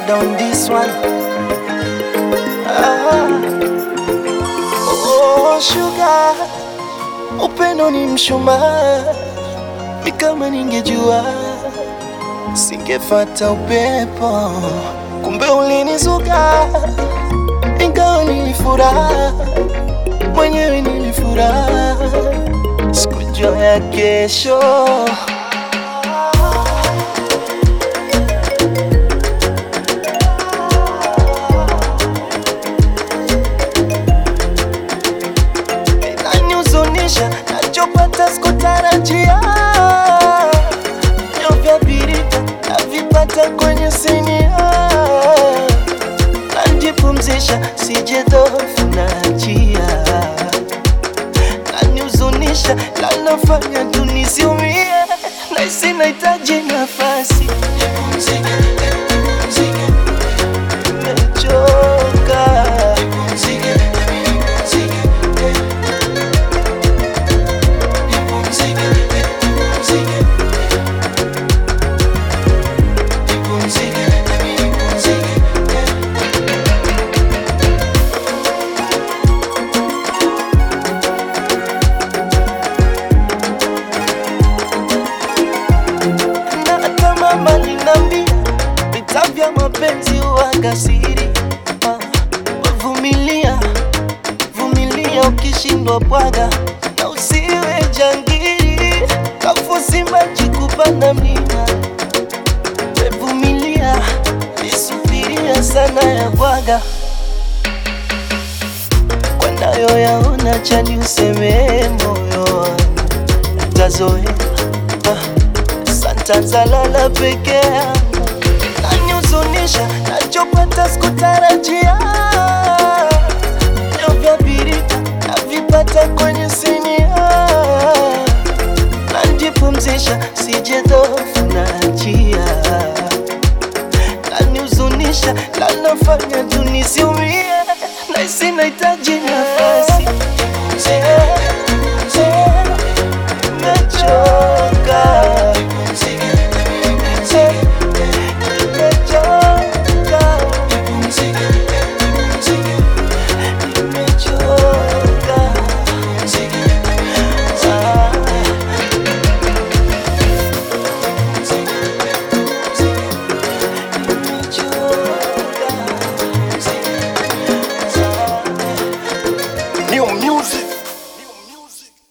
murder on this one. Ah. Oh, sugar, upendo ni mshumaa, ni kama ningejua singefata upepo, kumbe ulinizuka, ingawa nilifuraha mwenyewe, nilifuraha sikujua ya kesho. Inanihuzunisha nachopata sikutarajia, vyo vya birika navipata kwenye sinia, najipumzisha sije dhofu nachia, nanihuzunisha lanafanya tunisiumie, naisi nahitaji nafasi nimechoka na hata mama linambia vita vya mapenzi huwaga siri. Ah, Vumilia, vumilia, ukishindwa bwaga na usiwe jangiri, kafusi maji kupanda mlima. We Vumilia, nisubiria sana ya bwaga wanayoyaona chani useme moyo tazoea ah. Santazalala peke yangu nanihuzunisha, nachopata sikutarajia, vyo vya birika navipata kwenye sinia, najipumzisha sije dhofu nachia, nanihuzunisha, lanafanya tunisiumie, naisi nahitaji nafasi